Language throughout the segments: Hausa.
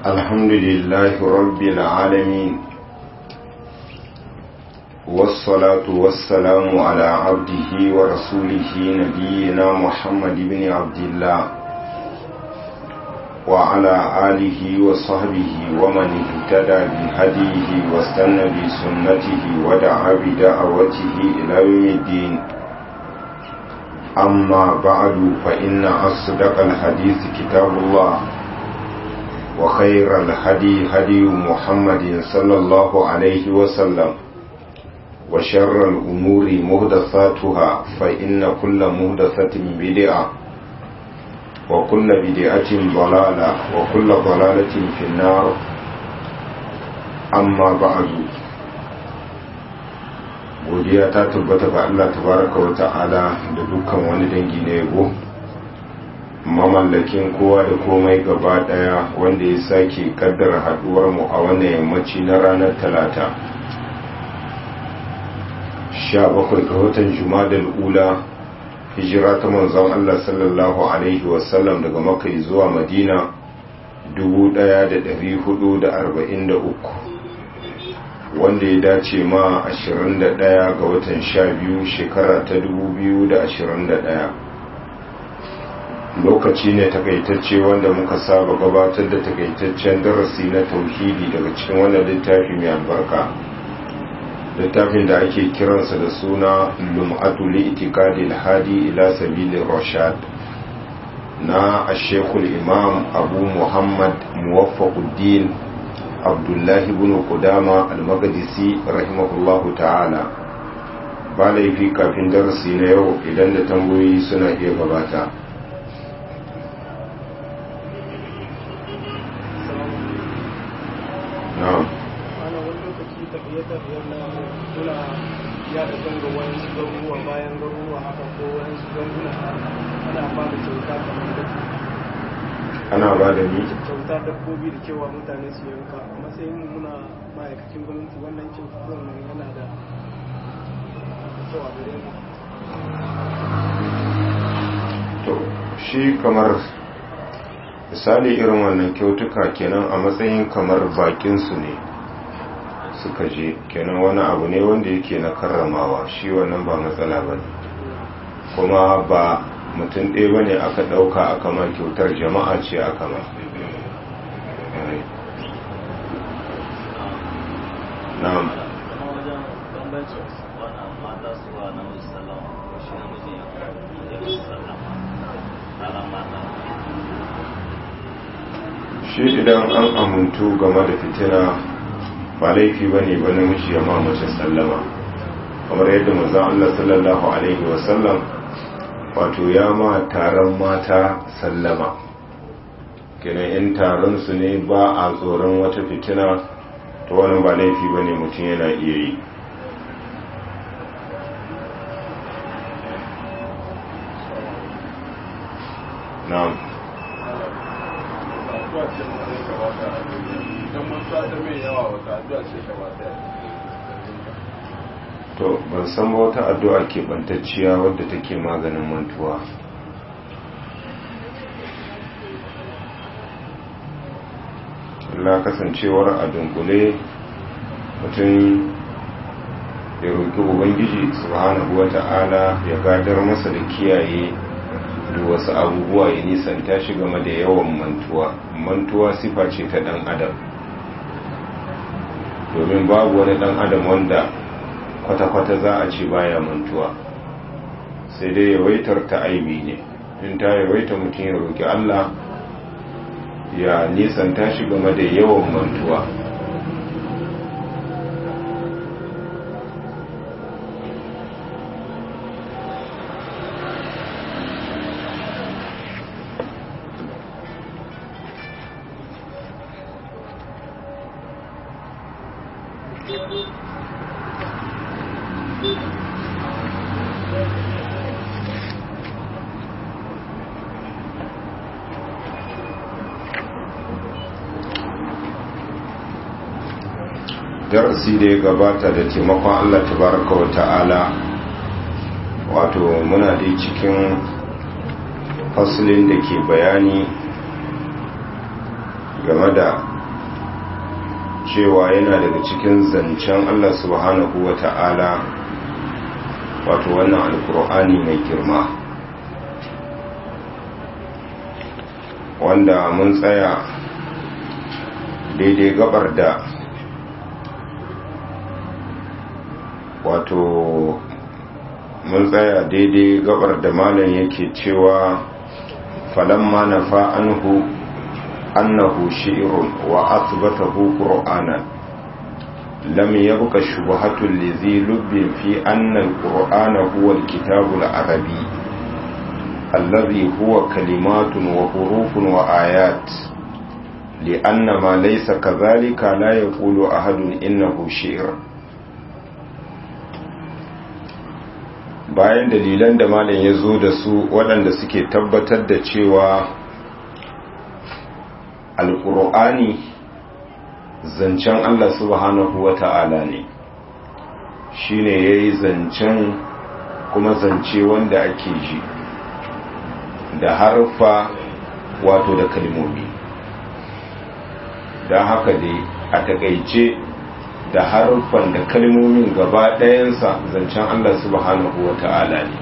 الحمد لله رب العالمين والصلاة والسلام على عبده ورسوله نبينا محمد بن عبد الله وعلى آله وصحبه ومن اهتدى بهديه واستنى بسنته ودعا بدعوته إلى يوم الدين أما بعد فإن أصدق الحديث كتاب الله وخير الهدي هدي محمد صلى الله عليه وسلم وشر الأمور مهدثاتها فإن كل مهدثة بدعة وكل بدعة ضلالة وكل ضلالة في النار أما بعد godiya ta tabbata ga Allah tabaraka wa ta'ala da dukkan wani dangi na yabo mamallakin kowa da komai gaba daya wanda ya sake kaddara haduwar mu a wannan yammaci na ranar talata 17 ga watan jumadal ula hijira ta manzon Allah sallallahu alaihi wasallam daga makka zuwa madina 1443 wanda ya dace ma 21 ga watan 12 shekara ta 2021 lokaci ne takaitacce wanda muka saba gabatar da takaitaccen darasi na tauhidi daga cikin wannan littafi mai albarka littafin da ake kiransa da suna lum'atu li itikadi hadi ila sabilin rashad na ashekul imam abu muhammad muwaffaquddin abdullahi ibn qudama al-maqdisi rahimahullahu ta'ala ba laifi kafin darasi na yau idan da tambayoyi suna iya gabata na'am ana wani lokaci tafiye-tafiyen na suna ya da zango wani su garuruwa bayan garuruwa haka ko wani su ganguna ana ba da kyauta kamar da ana ba da ni kyauta dabbobi da cewa mutane su yanka a matsayin mu muna ma'aikacin gwamnati wannan kyauta wannan yana da kyau a gare mu to shi kamar misali irin wannan kyautuka kenan a matsayin kamar bakinsu ne suka je kenan wani abu ne wanda yake na karramawa shi wannan ba matsala ba ne kuma ba mutum ɗaya ba ne aka ɗauka aka ma kyautar jama'a ce aka ma na'am shi idan an amintu game da fitina ba laifi ba ne ba namiji ya mace sallama kamar yadda manzan Allah sallallahu Alaihi wasallam wato ya ma taron mata sallama kenan in taron su ne ba a tsoron wata fitina to wani ba laifi ba ne mutum yana iya yi na'am to ban san ba wata addu'a ke bantacciya wadda take maganin mantuwa Allah kasancewar a dunkule mutum ya roƙi ubangiji subhanahu wata'ala ya gadar masa da kiyaye da wasu abubuwa ya nisanta shi game da yawan mantuwa mantuwa sifa ce ta ɗan adam domin babu wani ɗan adam wanda kwata-kwata za a ce baya mantuwa sai dai yawaitar ta aibi ne in ta yawaita mutum ya roƙi Allah ya nisanta shi game da yawan mantuwa darasi da ya gabata da taimakon Allah tabaraka wa ta'ala wato muna da cikin fasulin da ke bayani game da cewa yana daga cikin zancen Allah subhanahu wa ta'ala wato wannan alkur'ani mai girma wanda mun tsaya daidai gabar da wato mun tsaya daidai gabar da malam yake cewa falamma nafa anhu annahu shi'run wa athbatahu qur'anan lam yabqa shubhatun lizi lubbin fi anna al-qur'ana huwa al-kitabu al-arabi alladhi huwa kalimatun wa hurufun wa ayat لأن ما ليس كذلك لا يقول أحد إنه شعر bayan dalilan da malam ya zo da su waɗanda suke tabbatar da cewa alƙur'ani zancen Allah subhanahu wa ta'ala ne shi ne ya yi zancen kuma zance wanda ake ji da harfa wato da kalmomi don haka dai a takaice da haruffan da kalmomin gaba ɗayansa zancen Allah subhanahu wa ta'ala ne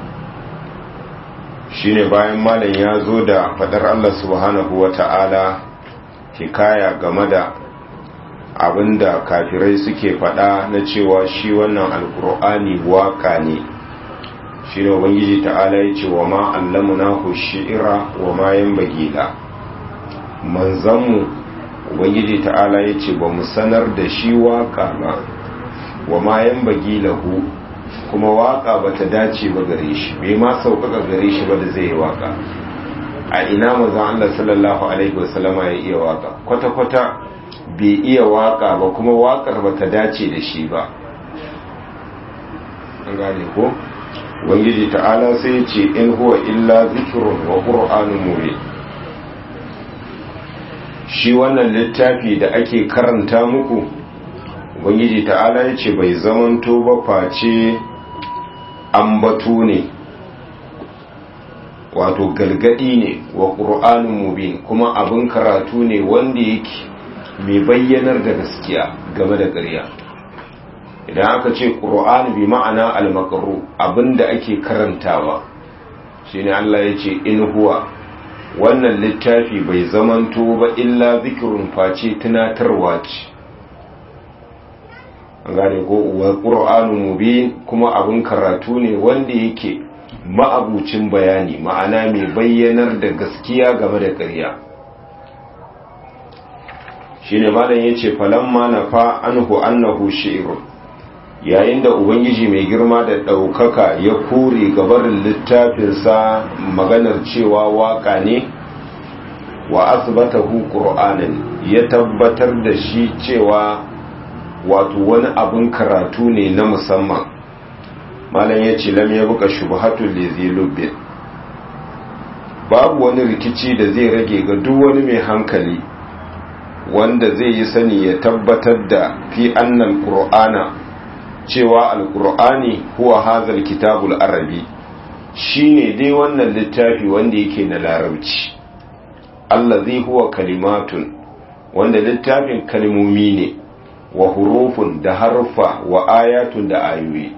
shi ne bayan malam ya zo da faɗar Allah subhanahu wa ta'ala hikaya game da abinda kafirai suke faɗa na cewa shi wannan alkur'ani waka ne shi ne ubangiji ta'ala ya ce wa ma allamuna ku shi'ira wa ma yan bagila manzanmu ubangiji ta'ala ya ce ba mu sanar da shi waka ba wa mayan bagi lahu kuma waka ba ta dace ba gare shi bai ma sauƙaƙa gare shi ba da zai yi waka a ina mazan Allah sallallahu alaihi wasallama ya iya waka kwata-kwata bai iya waka ba kuma wakar ba ta dace da shi ba an gane ko ubangiji ta'ala sai ya ce in huwa illa zikirun wa qur'anun mubin shi wannan littafi da ake karanta muku ubangiji ta'ala ya ce bai zamanto ba face ambato ne wato galgadi ne wa ƙur'anin mubin kuma abin karatu ne wanda yake mai bayyanar da gaskiya game da ƙarya idan aka ce ƙur'ani bi ma'ana almakaru abinda ake karantawa shine Allah ya ce in huwa wannan littafi bai zamanto ba illa zikirun face tunatarwa ce an gane ko wa qur'anu mubin kuma abin karatu ne wanda yake ma'abucin bayani ma'ana mai bayyanar da gaskiya game da ƙarya shine malam yace falamma nafa anhu annahu shi'run yayin da ubangiji mai girma da ɗaukaka ya kore gabarin littafinsa maganar cewa waka ne wa asbatahu qur'anan ya tabbatar da shi cewa wato wani abin karatu ne na musamman malam ya ce lam ya buka shubhatul lizi lubbin babu wani rikici da zai rage ga duk wani mai hankali wanda zai yi sani ya tabbatar da fi annal qur'ana cewa alkur'ani huwa hazal kitabul arabi shine dai wannan littafi wanda yake na larabci allazi huwa kalimatun wanda littafin kalmomi ne wa hurufun da harfa wa ayatun da ayoyi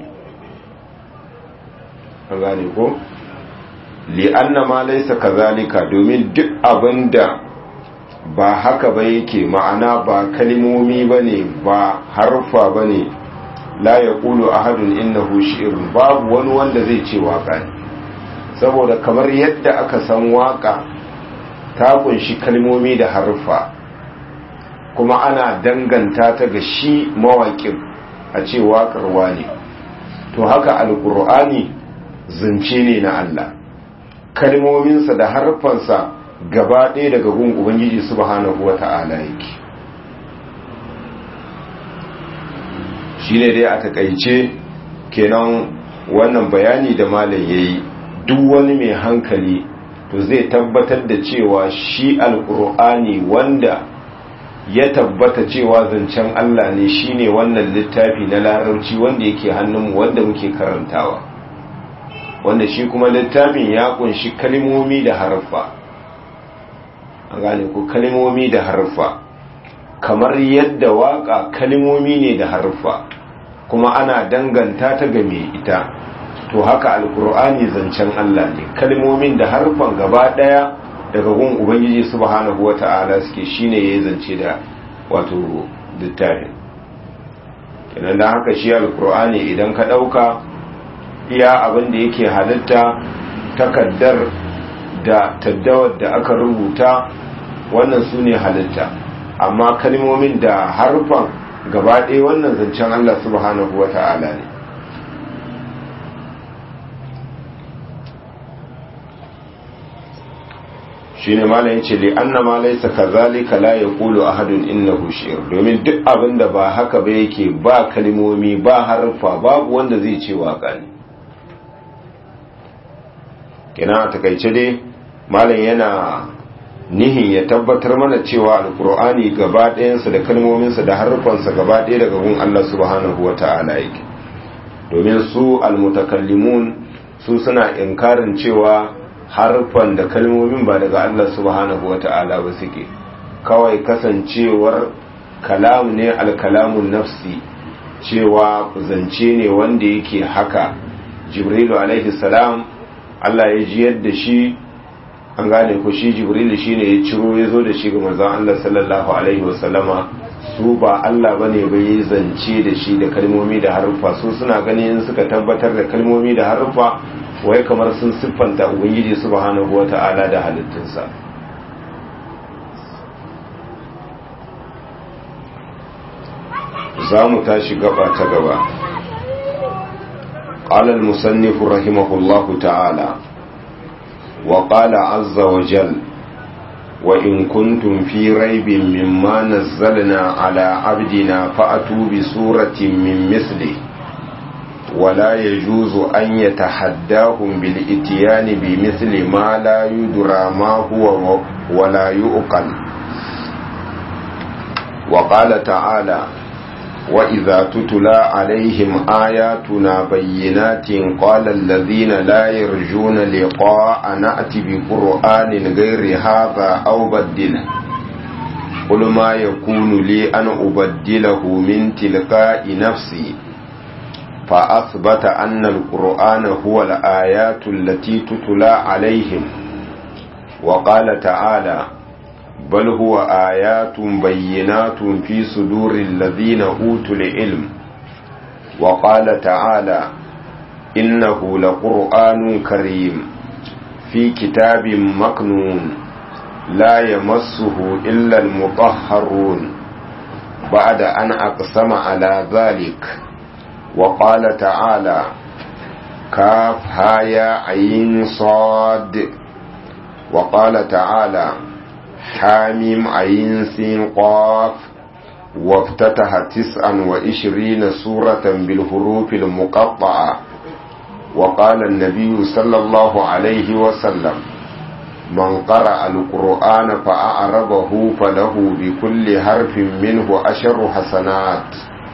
an gane ko li'anna ma laysa kazalika domin duk abinda ba haka ba yake ma'ana ba kalmomi bane ba harfa bane la ya ƙulu a hadun innahu shi'irun babu wani wanda zai ce waka ne saboda kamar yadda aka san waka ta kunshi kalmomi da harfa kuma ana danganta ta ga shi mawaƙin a ce waƙarwa ne to haka alƙur'ani zance ne na Allah kalmominsa da harfansa gaba ɗaya daga gun ubangiji subhanahu wata'ala yake shi ne dai a takaice kenan wannan bayani da malam ya yi duk wani mai hankali to zai tabbatar da cewa shi alkur'ani wanda ya tabbata cewa zancen Allah ne shine wannan littafi na larabci wanda yake hannunmu wanda muke karantawa wanda shi kuma littafin ya kunshi kalmomi da harfa an gane ku kalmomi da harfa kamar yadda waka kalmomi ne da harfa kuma ana danganta ta ga mai ita to haka alkur'ani zancen Allah ne kalmomin da harfan gaba daya daga gun ubangiji subhanahu wata'ala suke shine yayin zance da wato littafin kenan da haka shi alkur'ani idan ka dauka iya abin da yake halitta takaddar da taddawar da aka rubuta wannan su ne halitta amma kalmomin da harfan gaba ɗaya wannan zancen Allah subhanahu wa ta'ala ne shi ne malayin yace li anna ma laysa kazalika la yaqulu ahadun innahu shi'r domin duk abin da ba haka ba yake ba kalmomi ba harfa babu wanda zai ce waka ne kina takaice dai malam yana nihin ya tabbatar mana cewa alkur'ani gaba ɗayansa da kalmominsa da harfansa gaba ɗaya daga gun Allah subhanahu wa ta'ala yake domin su almutakallimun su suna inkarin cewa harfan da kalmomin ba daga Allah subhanahu wa ta'ala ba suke kawai kasancewar kalam ne alkalamun nafsi cewa zance ne wanda yake haka jibrilu alaihi salam Allah ya ji yadda shi an gane ko shi jibrilu shine ya ciro ya zo da shi ga manzon Allah sallallahu alaihi wasallama su ba Allah bane ba yi zance da shi da kalmomi da haruffa su suna ganin suka tabbatar da kalmomi da haruffa wai kamar sun siffanta ubangiji subhanahu wata'ala da halittunsa za mu tashi gaba ta gaba قال المصنف رحمه الله تعالى وقال عز وجل وإن كنتم في ريب مما نزلنا على عبدنا فأتوا بسورة من مثله ولا يجوز أن يتحداهم بالإتيان بمثل ما لا يدرى ما هو ولا يؤقل وقال تعالى وإذا تتلى عليهم آياتنا بينات قال الذين لا يرجون لقاء نأتي بقرآن غير هذا أو بدله قل ما يكون لي أن أبدله من تلقاء نفسي فأثبت أن القرآن هو الآيات التي تتلى عليهم وقال تعالى بل هو آيات بينات في صدور الذين أوتوا العلم وقال تعالى إنه لقرآن كريم في كتاب مكنون لا يمسه إلا المطهرون بعد أن أقسم على ذلك وقال تعالى كاف هايا عين صاد وقال تعالى حاميم عين سين قاف وافتتح تسعا وعشرين سورة بالحروف المقطعة وقال النبي صلى الله عليه وسلم من قرأ القرآن فأعربه فله بكل حرف منه عشر حسنات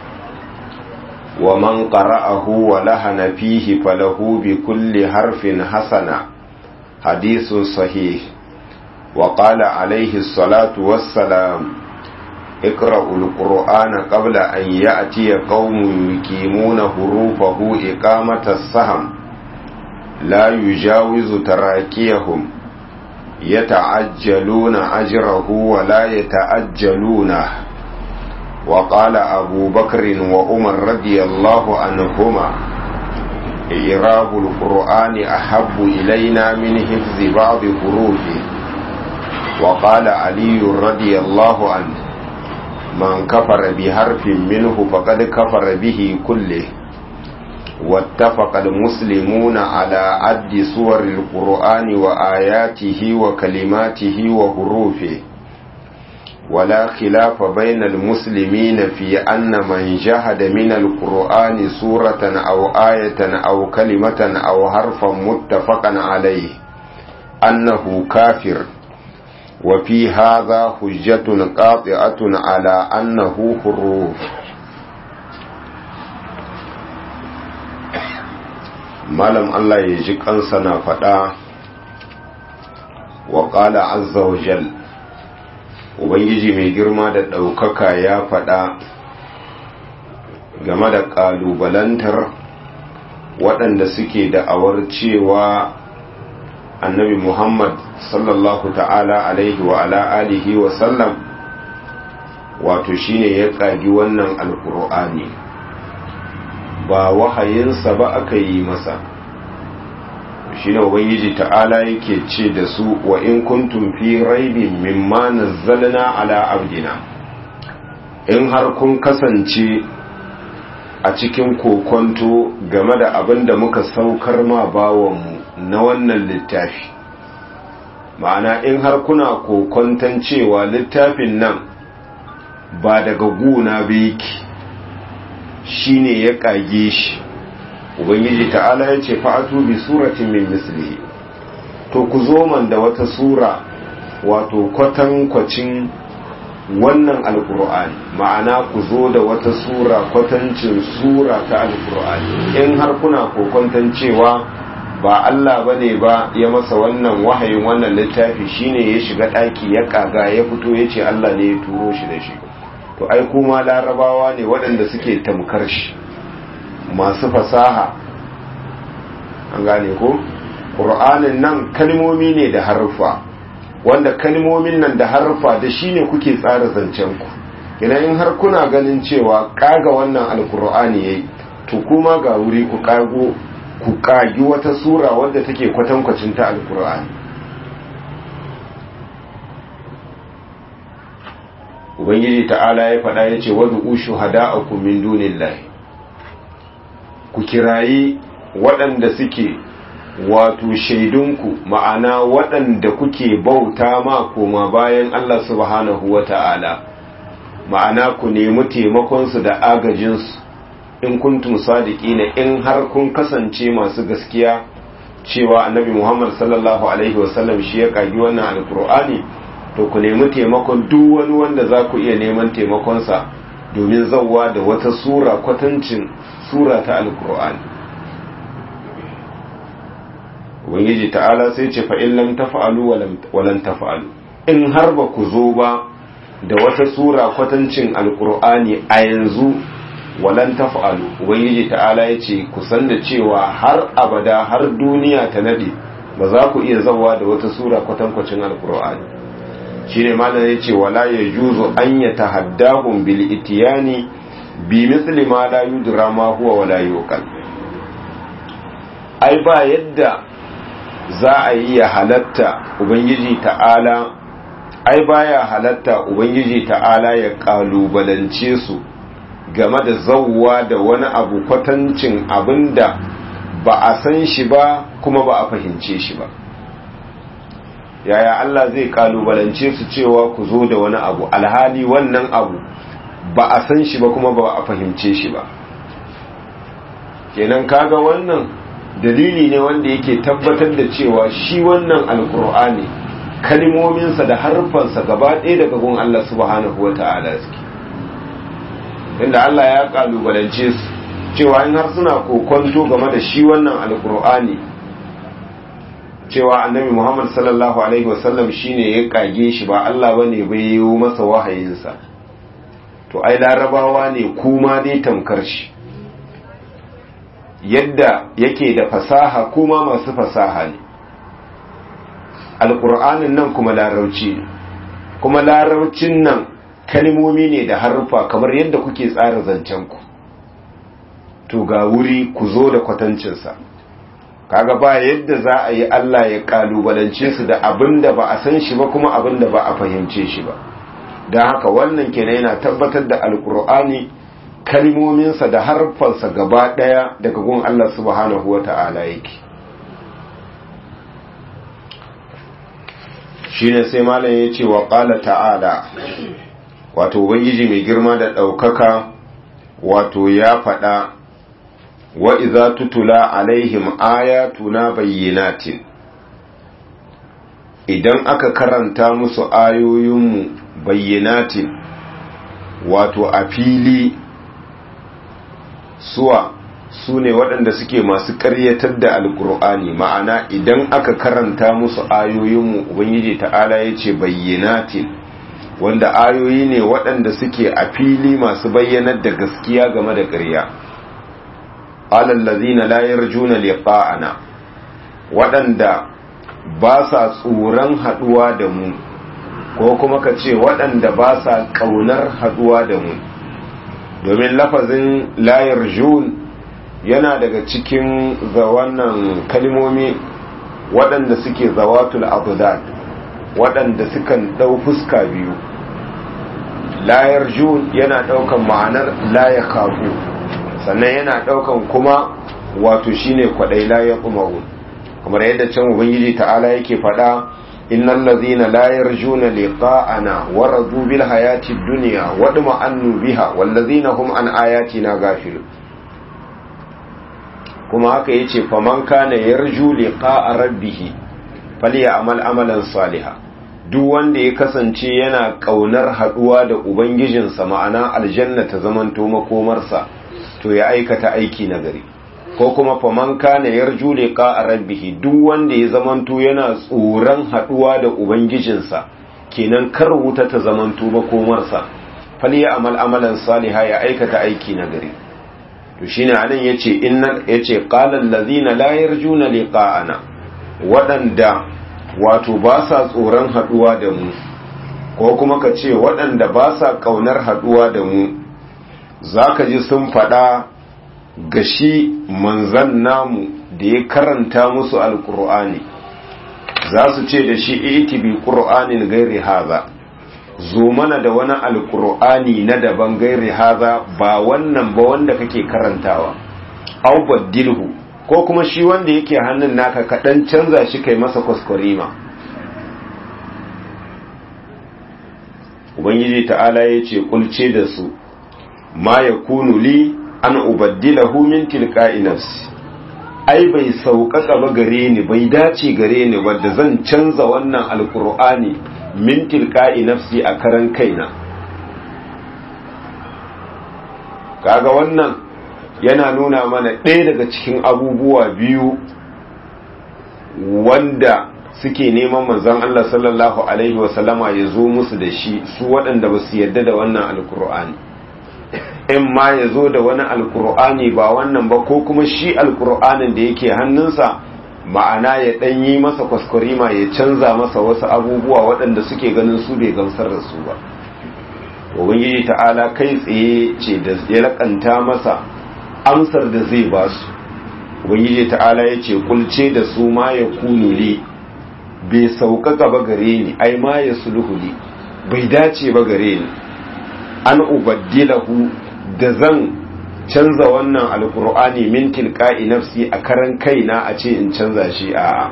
ومن قرأه ولهن فيه فله بكل حرف حسنة حديث صحيح وقال عليه الصلاة والسلام اقرأوا القرآن قبل أن يأتي قوم يقيمون حروفه إقامة السهم لا يجاوز تراكيهم يتعجلون أجره ولا يتأجلونه وقال أبو بكر وعمر رضي الله عنهما إعراب القرآن أحب إلينا من حفظ بعض حروفه وقال علي رضي الله عنه من كفر بحرف منه فقد كفر به كله واتفق المسلمون على عد سور القرآن وآياته وكلماته وحروفه ولا خلاف بين المسلمين في أن من جهد من القرآن سورة أو آية أو كلمة أو حرفا متفقا عليه أنه كافر وفي هذا حجة قاطعة على أنه حروف malam Allah ya ji kansa na faɗa wa ƙala azza wa jal ubangiji mai girma da ɗaukaka ya faɗa game da ƙalubalantar waɗanda suke da'awar cewa annabi muhammad sallallahu ta'ala alaihi wa ala alihi wa sallam wato shine ya ƙagi wannan alkur'ani ba wahayinsa ba aka yi masa shine ubangiji ta'ala yake ce da su wa in kuntum fi raibin mimma nazzalna ala abdina in har kun kasance a cikin kokonto game da abin da muka saukar ma bawanmu na wannan littafi ma'ana in har kuna kokonton cewa littafin nan ba daga guna biki shine ya kage shi ubangiji ta'ala ya ce fa'atu bi suratin min mislihi to ku zo man da wata sura wato kwatankwacin wannan alkur'ani ma'ana ku zo da wata sura kwatancin sura ta alkur'ani in har kuna kokonton cewa ba Allah bane ba ya masa wannan wahayin wannan littafi shine ya shiga daki ya kaga ya fito ya ce Allah ne ya turo shi da shi to ai kuma larabawa ne waɗanda suke tamkar shi masu fasaha an gane ko ƙur'anin nan kalmomi ne da harfa wanda kalmomin nan da harfa da shi ne kuke tsara zancen ku idan in har kuna ganin cewa kaga wannan alkur'ani yayi to kuma ga wuri ku kago ku kagi wata sura wadda take kwatankwacin ta alkur'ani ubangiji ta'ala ya faɗa ya ce wadda ushu hada'akum min dunillahi ku kirayi waɗanda suke wato shaidunku ma'ana waɗanda kuke bauta ma koma bayan Allah subhanahu wa ta'ala ma'ana ku nemi taimakonsu da agajinsu in kuntum sadiqina in har kun kasance masu gaskiya cewa annabi Muhammad sallallahu alaihi wasallam shi ya kagi wannan alkur'ani to ku nemi taimakon duk wani wanda za ku iya neman taimakonsa domin zauwa da wata sura kwatancin sura ta alkur'ani ubangiji ta'ala sai ce fa'in lam tafa'alu walan tafa'alu in har ba ku zo ba da wata sura kwatancin alkur'ani a yanzu walan tafa'alu ubangiji ta'ala ya ce ku san da cewa har abada har duniya ta nade ba za ku iya zawa da wata sura kwatankwacin alkur'ani shi ne malam ya ce wala ya juzo an ya tahaddahun bil itiyani bi misli ma la yudra ma huwa wala yuqal ai ba yadda za a yi ya halatta ubangiji ta'ala ai baya halatta ubangiji ta'ala ya kalubalance su game da zauwa da wani abu kwatancin abinda ba a san shi ba kuma ba a fahimce shi ba yaya Allah zai kalubalance su cewa ku zo da wani abu alhali wannan abu ba a san shi ba kuma ba a fahimce shi ba kenan kaga wannan dalili ne wanda yake tabbatar da cewa shi wannan alkur'ani kalmominsa da harfansa gaba ɗaya daga gun Allah subhanahu wa ta'ala suke inda Allah ya kalubalance su cewa in har suna kokonto game da shi wannan alkur'ani cewa annabi Muhammad sallallahu alaihi wasallam shine ya kage shi ba Allah bane bai yi masa wahayinsa to ai larabawa ne kuma dai tamkar shi yadda yake da fasaha kuma masu fasaha ne alƙur'anin nan kuma larauci ne kuma laraucin nan kalmomi ne da harfa kamar yadda kuke tsara zancenku to ga wuri ku zo da kwatancinsa kaga ba yadda za a yi Allah ya kalubalance su da abin da ba a san shi ba kuma abin da ba a fahimce shi ba don haka wannan kenan yana tabbatar da alkur'ani kalmominsa da harfansa gaba ɗaya daga gun Allah subhanahu wa ta'ala yake shi ne sai malam ya ce wa ƙala ta'ala wato ubangiji mai girma da ɗaukaka wato ya faɗa wa iza tutula alaihim ayatuna bayyinatin idan aka karanta musu ayoyinmu bayyinatin wato a fili suwa su ne waɗanda suke masu ƙaryatar da alkur'ani ma'ana idan aka karanta musu ayoyinmu ubangiji ta'ala ya ce bayyanatin wanda ayoyi ne waɗanda suke a fili masu bayyanar da gaskiya game da ƙarya alallazina la yarjuna liqa'ana waɗanda ba sa tsoron haɗuwa da mu ko kuma ka ce waɗanda ba sa ƙaunar haɗuwa da mu domin lafazin la yarjun yana daga cikin ga wannan kalmomi waɗanda suke zawatul abdad waɗanda sukan ɗau fuska biyu layar jun yana ɗaukan ma'anar laya kafu sannan yana ɗaukan kuma wato shine kwaɗai laya umaru kamar yadda can ubangiji ta'ala yake faɗa innal ladzina la yarjuna liqa'ana wa radu bil hayati dunya wa annu biha wal ladzina hum an ayatina ghafilun kuma haka yace faman kana yarju liqa'a rabbih falyamal amalan salihah duk wanda ya kasance yana kaunar haduwa da ubangijinsa ma'ana aljanna ta zamanto makomarsa to ya aikata aiki nagari ko kuma faman kana yarju liqa'a rabbih duk wanda ya zamanto yana tsoron haduwa da ubangijinsa kenan kar wuta ta zamanto makomarsa falyamal amalan salihah ya aikata aiki nagari to shine anan yace innal yace qala allazina la yarjuna liqa'ana wadanda wato ba sa tsoron haduwa da mu ko kuma ka ce waɗanda ba sa kaunar haduwa da mu zaka ji sun faɗa ga shi manzan namu da ya karanta musu alkur'ani za su ce da shi iti bi qur'anin gairi haza zo mana da wani alkur'ani na daban gairi haza ba wannan ba wanda kake karantawa au baddilhu ko kuma shi wanda yake hannun naka kaɗan canza shi kai masa kwaskwarima ubangiji ta'ala ya ce kulce da su ma ya kunu li an ubaddilahu min tilqa'i nafsi ai bai sauƙaƙa ba gare ni bai dace gare ni wadda zan canza wannan alkur'ani min tilqa'i nafsi a karan kaina kaga wannan yana nuna mana ɗaya daga cikin abubuwa biyu wanda suke neman manzon Allah sallallahu alaihi wasallama ya zo musu da shi su waɗanda ba su yarda da wannan alkur'ani in ma ya zo da wani alkur'ani ba wannan ba ko kuma shi alkur'anin da yake hannunsa ma'ana ya ɗan yi masa kwaskwarima ya canza masa wasu abubuwa waɗanda suke ganin su bai gamsar da su ba ubangiji ta'ala kai tsaye ce da ya lakanta masa amsar da zai ba su ubangiji ta'ala ya ce kulce da su ma ya kunuli bai sauƙaƙa ba gare ni ai ma ya sulhuli bai dace ba gare ni an ubaddilahu da zan canza wannan alkur'ani min tilqa'i nafsi a karan kaina a ce in canza shi a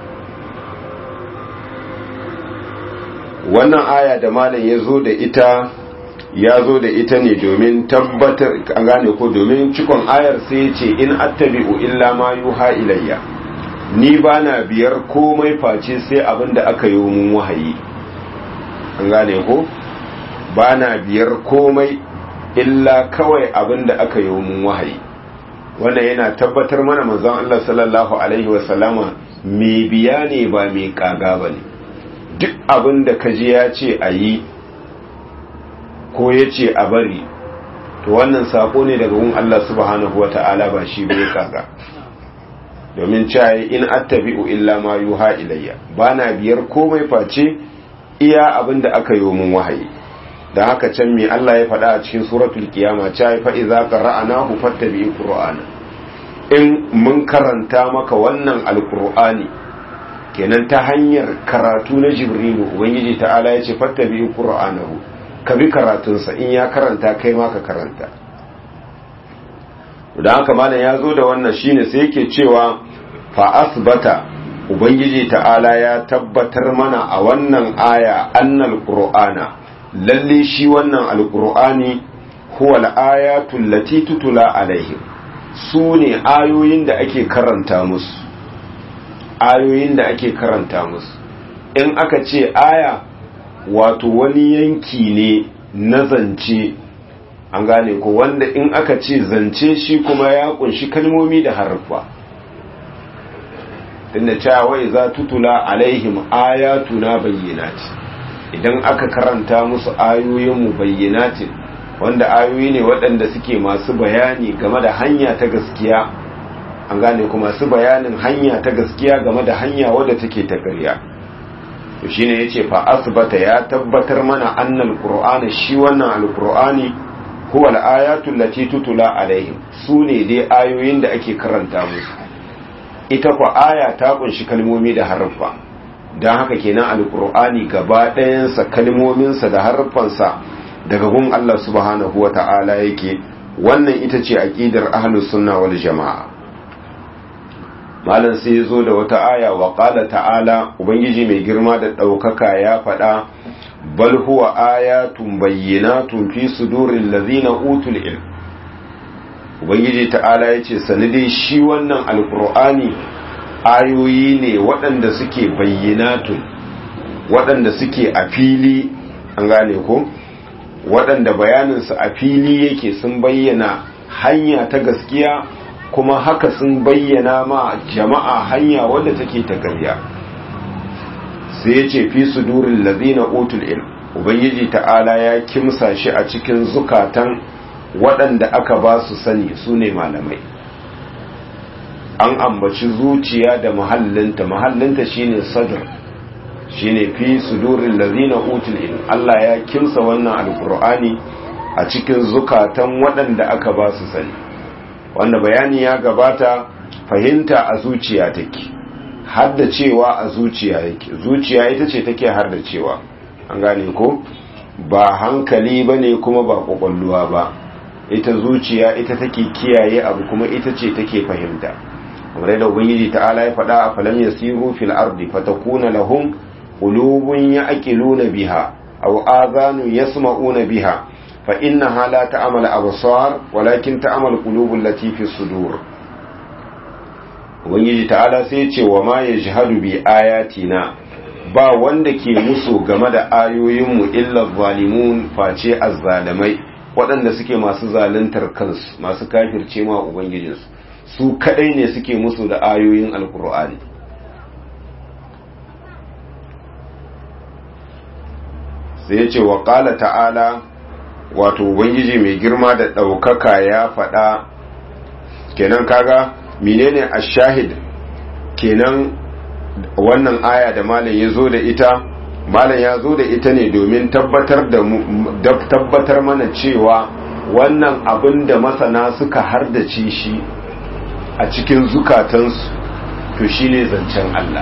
wannan aya da malam ya zo da ita ya zo da ita ne domin tabbatar an gane ko domin cikon ayar sai ce in attabi'u illa ma yuha ilayya ni ba na biyar komai face sai abin da aka yi mun wahayi an gane ko ba na biyar komai illa kawai abin da aka yi mun wahayi wannan yana tabbatar mana manzon Allah sallallahu alaihi wasallama mai biya ne ba mai kaga ba ne duk abin da kaji ya ce a yi ko ya ce a bari to wannan sako ne daga wun Allah subhanahu wa ta'ala ba shi bai kaga domin caye in attabi'u illa ma yuha ilayya bana biyar komai face iya abin da aka yi mun wahayi da haka can me Allah ya faɗa a cikin suratul kiyama caye fa idza qara'nahu fattabi qur'ana in mun karanta maka wannan alqur'ani kenan ta hanyar karatu na jibrilu ubangiji ta'ala ya ce fattabi qur'anahu ka bi karatunsa in ya karanta kai ma ka karanta da haka malam ya zo da wannan shine sai yake cewa fa asbata ubangiji ta'ala ya tabbatar mana a wannan aya annal qur'ana lalle shi wannan alqur'ani huwa al-ayatul lati tutula alaihim su ne ayoyin da ake karanta musu ayoyin da ake karanta musu in aka ce aya wato wani yanki ne na zance an gane ko wanda in aka ce zance shi kuma ya kunshi kalmomi da harfa tunda cewa wai za tutula alaihim ayatuna bayyinati idan aka karanta musu ayoyin mu bayyinatin wanda ayoyi ne waɗanda suke masu bayani game da hanya ta gaskiya an gane kuma masu bayanin hanya ta gaskiya game da hanya wadda take ta ƙarya to shine yace fa asbata ya tabbatar mana annal qur'ana shi wannan alqur'ani huwa al-ayatu allati tutula alaihim sune dai ayoyin da ake karanta musu ita kwa aya ta kunshi kalmomi da harfa dan haka kenan alqur'ani gaba ɗayan sa kalmomin sa da harfan sa daga gun Allah subhanahu wata'ala yake wannan ita ce aqidar ahlus sunna wal jamaa malam sai ya zo da wata aya wa ƙala ta'ala ubangiji mai girma da ɗaukaka ya faɗa bal huwa ayatun bayyinatun fi sudurin lazina utul ilm ubangiji ta'ala ya ce sani dai shi wannan alkur'ani ayoyi ne waɗanda suke bayyinatun waɗanda suke a fili an gane ko waɗanda bayaninsu a fili yake sun bayyana hanya ta gaskiya kuma haka sun bayyana ma jama'a hanya wadda take ta ƙarya sai ya ce fi sudurin lazina utul ilm ubangiji ta'ala ya kimsa shi a cikin zukatan waɗanda aka ba su sani su ne malamai an ambaci zuciya da mahallinta mahallinta shine sadr shine fi sudurin lazina utul ilm Allah ya kimsa wannan alkur'ani a cikin zukatan waɗanda aka ba su sani wanda bayani ya gabata fahimta a zuciya take haddacewa a zuciya yake zuciya ita ce take haddacewa an gane ko ba hankali bane kuma ba kwakwalluwa ba ita zuciya ita take kiyaye abu kuma ita ce take fahimta kamar yadda ubangiji ta'ala ya faɗa a falam yasiru fil ardi fatakuna lahum qulubun ya'qiluna biha aw adhanun yasma'una biha فإنها لا تعمل أبصار ولكن تعمل قلوب التي في الصدور ubangiji ta'ala sai ce wa ma ya jihadu bi ayatina ba wanda ke musu game da ayoyinmu illa zalimun face azzalamai waɗanda suke masu zaluntar kansu masu kafirce ma ubangijinsu su kadai ne suke musu da ayoyin alkur'ani sai ya ce wa ƙala ta'ala wato ubangiji mai girma da ɗaukaka ya faɗa kenan kaga menene ashahid kenan wannan aya da malam ya zo da ita malam ya zo da ita ne domin tabbatar da tabbatar mana cewa wannan abin da masana suka hardace shi a cikin zukatansu to shine zancen Allah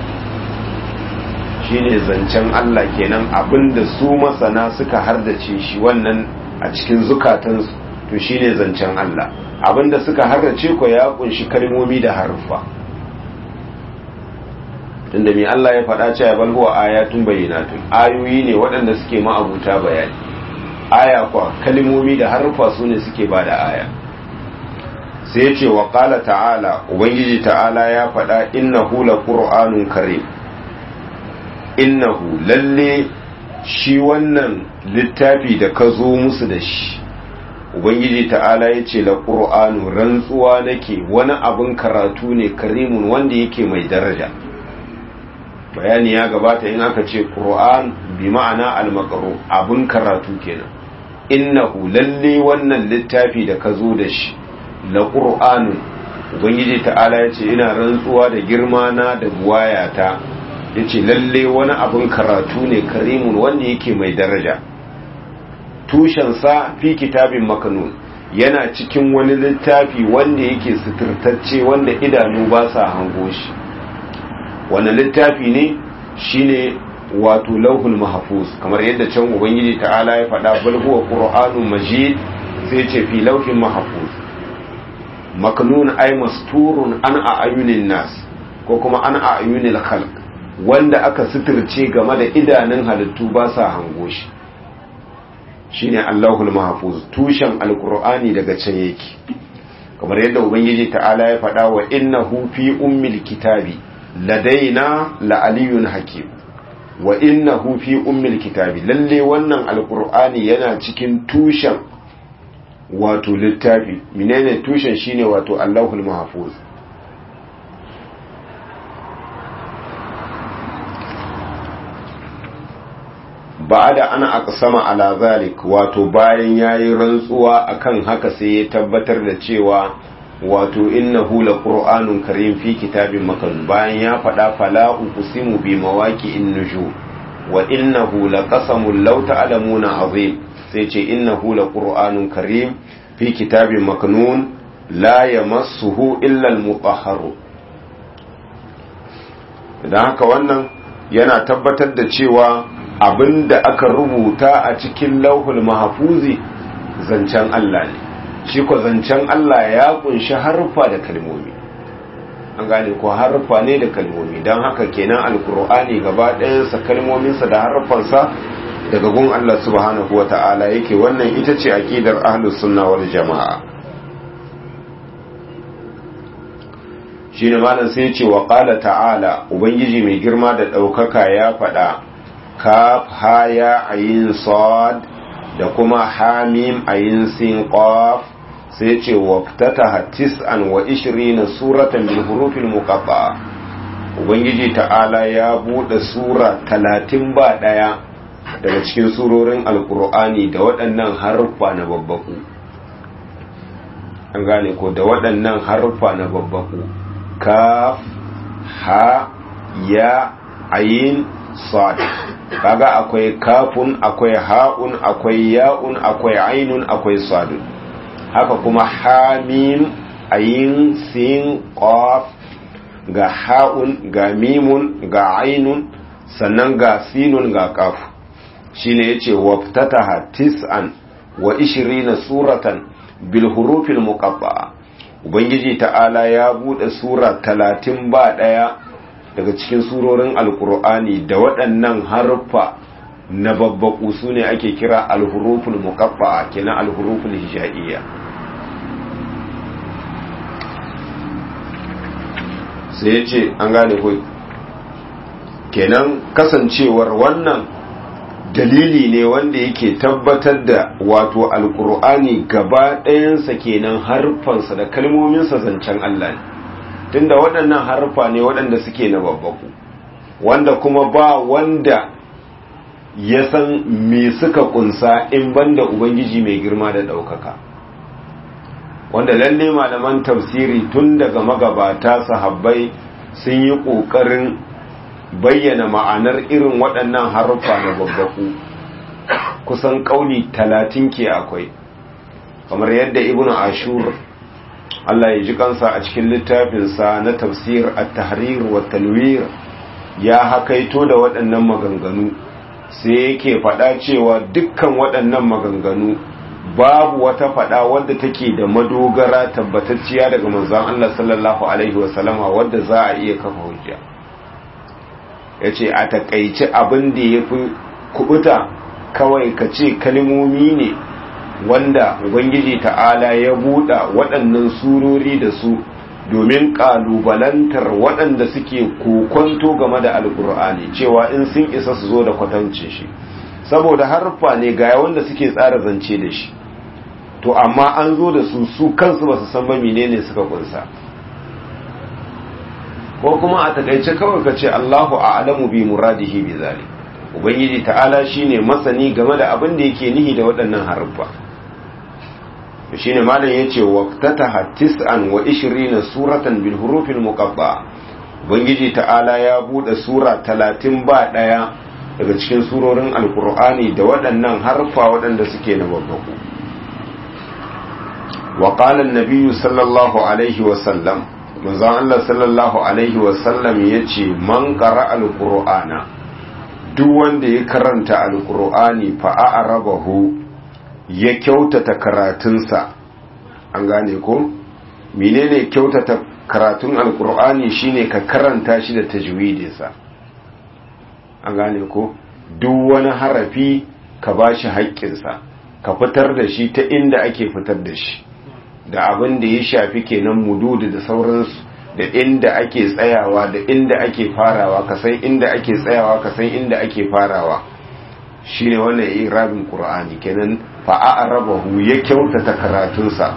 shine zancen Allah kenan abinda su masana suka hardace shi wannan a cikin zukatansu to shine zancen Allah abinda suka hardace ko ya kunshi kalmomi da haruffa tunda mai Allah ya faɗa cewa bal huwa ayatun bayyinatun ayoyi ne waɗanda suke ma'abuta bayani aya kwa kalmomi da haruffa su ne suke bada aya sai ya ce wa qala ta'ala ubangiji ta'ala ya faɗa innahu laqur'anun karim innahu lalle shi wannan littafi da ka zo musu da shi ubangiji ta'ala ya ce la ƙur'anu rantsuwa nake wani abin karatu ne karimun wanda yake mai daraja bayani ya gabata in aka ce ƙur'an bi ma'ana almakaru abin karatu kenan innahu lalle wannan littafi da ka zo da shi la ƙur'anu ubangiji ta'ala ya ce ina rantsuwa da girma na da buwayata ya ce lalle wani abin karatu ne karimun wanda yake mai daraja tushensa fi kitabin makanun yana cikin wani littafi wanda yake suturtacce wanda idanu ba sa hango shi wani littafi ne shine wato lauhul mahfuz kamar yadda can ubangiji ta'ala ya faɗa bal huwa qur'anun majid sai ce fi lauhin mahfuz maknun ay masturun an ayunin nas ko kuma an ayunil khalq wanda aka suturce game da idanun halittu ba sa hango shi shine Allahul Mahfuz tushen alkur'ani daga can yake kamar yadda ubangiji ta'ala ya faɗa wa innahu fi ummil kitabi ladaina la aliyun hakim wa innahu fi ummil kitabi lalle wannan alkur'ani yana cikin tushen wato littafi menene tushen shine wato Allahul Mahfuz ba'da ana aqsama ala zalik wato bayan yayi rantsuwa akan haka sai ya tabbatar da cewa wato innahu laqur'anun karim fi kitabin makan bayan ya faɗa fala uqsimu bi mawaqi'in nujum wa innahu laqasamun law ta'lamuna azim sai ce innahu laqur'anun karim fi kitabin maknun la yamassuhu illa al-mutahharu dan haka wannan yana tabbatar da cewa abinda aka rubuta a cikin lauhul mahfuzi zancen Allah ne shi ko zancen Allah ya kunshi harfa da kalmomi an gane ko harfa ne da kalmomi don haka kenan alkur'ani gaba ɗayansa kalmominsa da harfansa daga gun Allah subhanahu wa ta'ala yake wannan ita ce aƙidar ahlus sunna wal jama'a shi ne malam sai ce wa ƙala ta'ala ubangiji mai girma da ɗaukaka ya faɗa kaf haya ayin sad da kuma hamim ayin sin qaf sai ce waftataha tis'an wa ishirina suratan bil hurufil muqatta ubangiji ta'ala ya bude sura talatin ba daya daga cikin surorin alkur'ani da waɗannan haruffa na babbaku an gane ko da waɗannan haruffa na babbaku kaf ha ya ayin sad kaga akwai kafun akwai ha'un akwai ya'un akwai ainun akwai sadun haka kuma hamim ayin sin qaf ga ha'un ga mimun ga ainun sannan ga sinun ga qaf shine yace waftataha tis'an wa ishirina suratan bil hurufil muqatta'a ubangiji ta'ala ya bude sura talatin ba daya daga cikin surorin alkur'ani da waɗannan harfa na babbaku su ne ake kira alhuruful muqaffa'a kenan alhuruful hijaiyya sai ya ce an gane ko kenan kasancewar wannan dalili ne wanda yake tabbatar da wato alkur'ani gaba ɗayansa kenan harfansa da kalmominsa zancen Allah ne tunda waɗannan harfa ne waɗanda suke na babbaku wanda kuma ba wanda ya san me suka kunsa in banda ubangiji mai girma da ɗaukaka wanda lalle malaman tafsiri tun daga magabata sahabbai sun yi ƙoƙarin bayyana ma'anar irin waɗannan harfa na babbaku kusan ƙauni talatin ke akwai kamar yadda ibnu ashur Allah ya ji kansa a cikin littafinsa na tafsir at-tahrir wa talwir ya hakaito da waɗannan maganganu sai yake faɗa cewa dukkan waɗannan maganganu babu wata faɗa wadda take da madogara tabbatacciya daga manzon Allah sallallahu alaihi wasallama wadda za a iya kafa hujja yace a takaice abin da yafi kubuta kawai ka ce kalmomi ne wanda ubangiji ta'ala ya buɗa waɗannan surori da su domin ƙalubalantar waɗanda suke kokonto game da alkur'ani cewa in sun isa su zo da kwatancin shi saboda harfa ne ga wanda suke tsara zance da shi to amma an zo da su su kansu ba su san ba menene suka kunsa ko kuma a takaice kawai ka ce Allahu a'lamu bi muradihi bi zalik ubangiji ta'ala shine masani game da abin da yake nihi da waɗannan harfa shine malam yace waqtataha tis'an wa 20 suratan bil hurufil muqatta ubangiji ta'ala ya bude sura 30 ba daya daga cikin surorin alqur'ani da waɗannan harfa waɗanda suke na babbaku wa qala an-nabiy sallallahu alaihi wa sallam manzon Allah sallallahu alaihi wa sallam yace man qara alqur'ana duk wanda ya karanta alqur'ani fa a'rabahu ya kyautata karatunsa an gane ko menene kyautata karatun alkur'ani shine ka karanta shi da tajwidinsa an gane ko duk wani harafi ka bashi haƙƙinsa ka fitar da shi ta inda ake fitar da shi da abin da ya shafi kenan mududu da sauransu da inda ake tsayawa da inda ake farawa ka san inda ake tsayawa ka san inda ake farawa shine wannan irabin qur'ani kenan fa a'rabahu ya kyautata karatunsa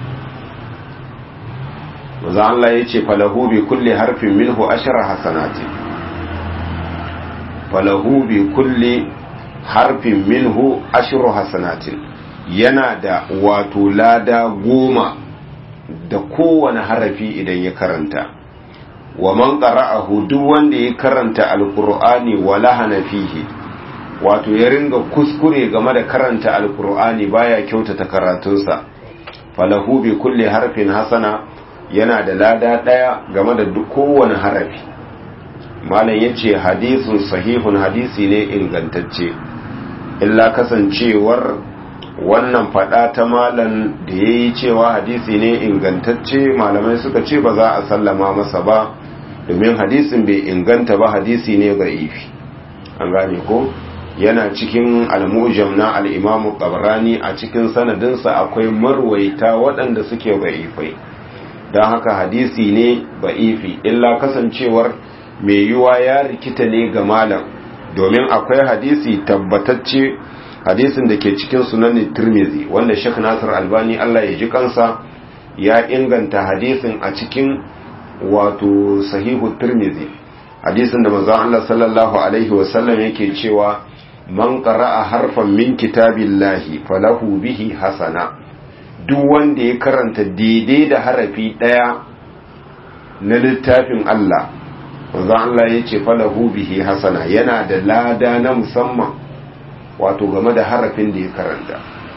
manzo Allah yace falahu bi kulli harfin minhu ashara hasanati falahu bi kulli harfin minhu ashru hasanatin yana da wato lada goma da kowane harafi idan ya karanta wa man qara'ahu duk wanda ya karanta alqur'ani wa lahana fihi wato ya ringa kuskure game da karanta alqur'ani baya kyautata karatunsa falahu bi kulli harfin hasana yana da lada daya game da duk kowane harafi malam yace hadisun sahihun hadisi ne ingantacce illa kasancewar wannan fada ta malam da yayi cewa hadisi ne ingantacce malamai suka ce ba za a sallama masa ba domin hadisin bai inganta ba hadisi ne da'ifi an gane ko yana cikin al-mujam na al-imamu qabrani a cikin sanadinsa akwai marwaita waɗanda suke da'ifai don haka hadisi ne da'ifi illa kasancewar mai yiwa ya rikita ne ga malam domin akwai hadisi tabbatacce hadisin da ke cikin sunan tirmizi wanda shek nasir albani allah ya ji kansa ya inganta hadisin a cikin wato sahihu tirmizi hadisin da manzon Allah sallallahu alaihi wasallam yake cewa man qara'a harfan min kitabillahi falahu bihi hasana duk wanda ya karanta daidai da harafi daya na littafin Allah manzon Allah yace falahu bihi hasana yana da lada na musamman wato game da harafin da ya karanta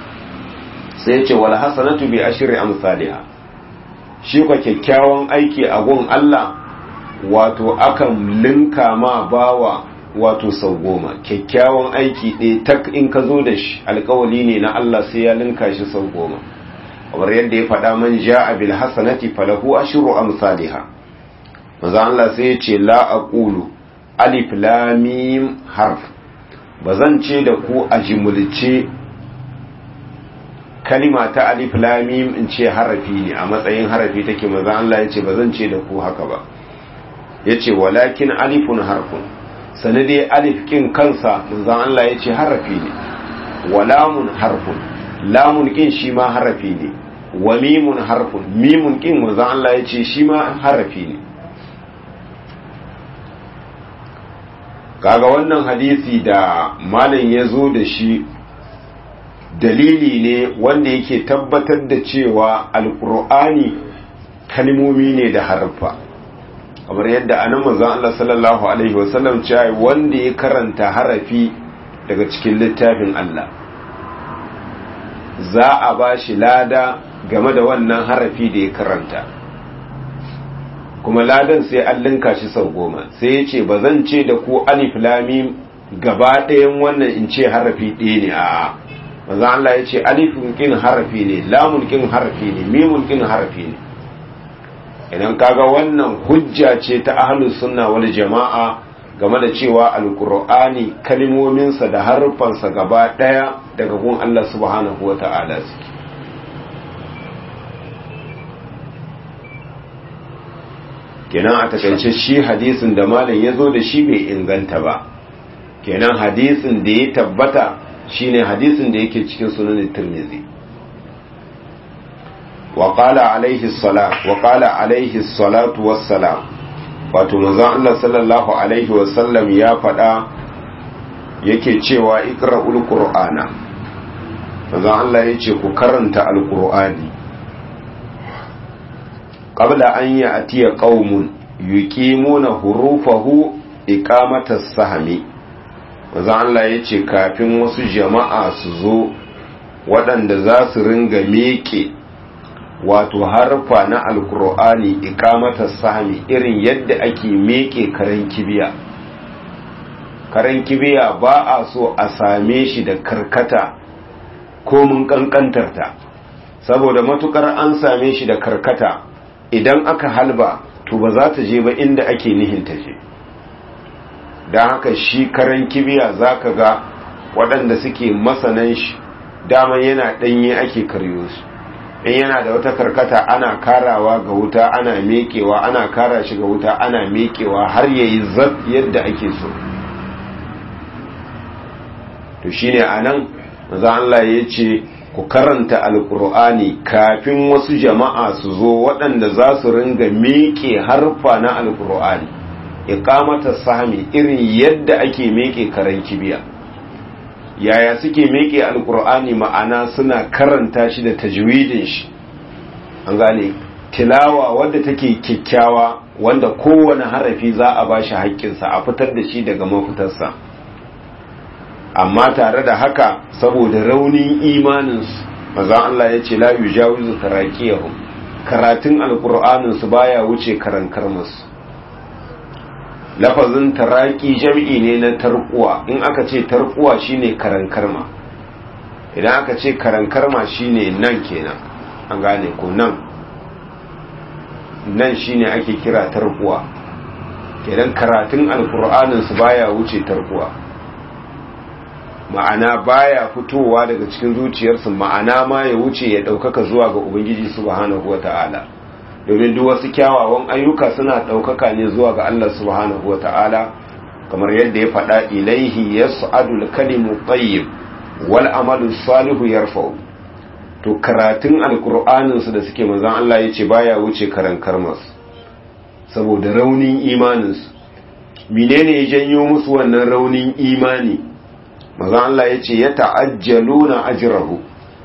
sai yace wal hasanatu bi ashri amsalha shi kwa kyakkyawan aiki a gun Allah wato akan linka ma bawa wato sau goma kyakkyawan aiki ɗaya tak in ka zo da shi alkawali ne na Allah sai ya linka shi sau goma kamar yadda ya faɗa man ja'a bil hasanati falahu ashru amsalha manzo Allah sai ya ce la aqulu alif lam mim harf bazan ce da ku a jimulce kalima ta alif lamim in ce harafi ne a matsayin harafi take maza Allah ya ce ba zan ce da ku haka ba ya ce walakin alifun harfun sanade alif kin kansa maza Allah ya ce harafi ne wa lamun harfun lamun kin shi ma harafi ne wa mimun harfun mimun kin maza Allah ya ce shi ma harafi ne kaga wannan hadisi da malam ya zo da shi dalili ne wanda yake tabbatar da cewa alkur'ani kalmomi ne da harfa kamar yadda anan manzon Allah sallallahu alaihi wasallam cewa wanda ya karanta harafi daga cikin littafin Allah za a ba shi lada game da wannan harafi da ya karanta kuma ladan sai an linka shi sau goma sai ya ce ba zan ce da ku alif lamim gaba ɗayan wannan in ce harafi ɗaya ne a'a manzo Allah ya ce alifun kin harafi ne lamun kin harafi ne mimun kin harafi ne idan kaga wannan hujja ce ta ahlus sunna wal jama'a game da cewa alqur'ani kalmominsa da harufansa gaba daya daga gun Allah subhanahu wata'ala suke kenan a takaice shi hadisin da malam ya zo da shi bai inganta ba kenan hadisin da ya tabbata shine hadisin da yake cikin sunan Tirmidhi wa qala alaihi salat wa qala alaihi salatu wassalam wato manzon Allah sallallahu alaihi wasallam ya faɗa yake cewa iqra'ul qur'ana manzon Allah yace ku karanta alqur'ani qabla an ya'tiya qaumun yuqimuna hurufahu iqamatas sahmi maza Allah ya ce kafin wasu jama'a su zo waɗanda za su ringa meke wato harfa na alkur'ani ikamata sami irin yadda ake meke karen kibiya karen kibiya ba a so a same shi da karkata ko mun kankantarta saboda matukar an same shi da karkata idan aka halba to ba za ta je ba inda ake nihin ta je don haka shi karen kibiya za ka ga waɗanda suke masanan shi daman yana ɗanye ake karyo su in yana da wata karkata ana karawa ga wuta ana mekewa ana kara shi ga wuta ana mekewa har ya yi zab yadda ake so to shine a nan maza Allah ya ce ku karanta alkur'ani kafin wasu jama'a su zo waɗanda za su ringa meke harfa na alkur'ani iqamata sahmi irin yadda ake meke karen kibiya yaya suke meke alkur'ani ma'ana suna karanta shi da tajwidin shi an gane tilawa wadda take kyakkyawa wanda kowane harafi za a bashi haƙƙinsa a fitar da shi daga mafitarsa amma tare da haka saboda raunin imaninsu mazan Allah ya ce la yujawizu taraqiyahum karatun alqur'anin su baya wuce karankar musu lafazin taraki jam'i ne na tarquwa in aka ce tarquwa shine karankarma idan aka ce karankarma shine nan kenan an gane ko nan nan shine ake kira tarquwa kenan karatun alqur'anin su baya wuce tarquwa ma'ana baya fitowa daga cikin zuciyarsu ma'ana ma ya wuce ya ɗaukaka zuwa ga ubangiji subhanahu wata'ala domin duk wasu kyawawan ayyuka suna ɗaukaka ne zuwa ga Allah subhanahu wata'ala kamar yadda ya faɗa ilaihi yas'adul kalimu tayyib wal amalu salihu yarfa'u to karatun alqur'anin su da suke manzon Allah yace baya wuce karan karmas saboda raunin imanin su menene ya janyo musu wannan raunin imani mazan Allah ya ce ya ta'ajjaluna ajrahu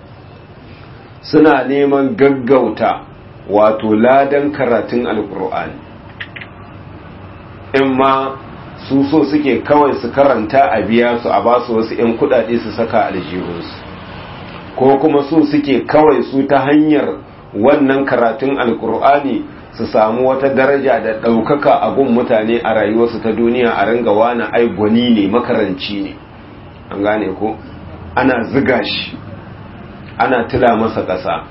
suna neman gaggauta wato ladan karatun alkur'ani in ma su so suke kawai su karanta a biya su a ba su wasu 'yan kudade su saka aljihunsu ko kuma su suke kawai su ta hanyar wannan karatun alkur'ani su samu wata daraja da ɗaukaka a gun mutane a rayuwarsu ta duniya a ringa wani ai gwani ne makaranci ne an gane ko ana ziga shi ana tila masa ƙasa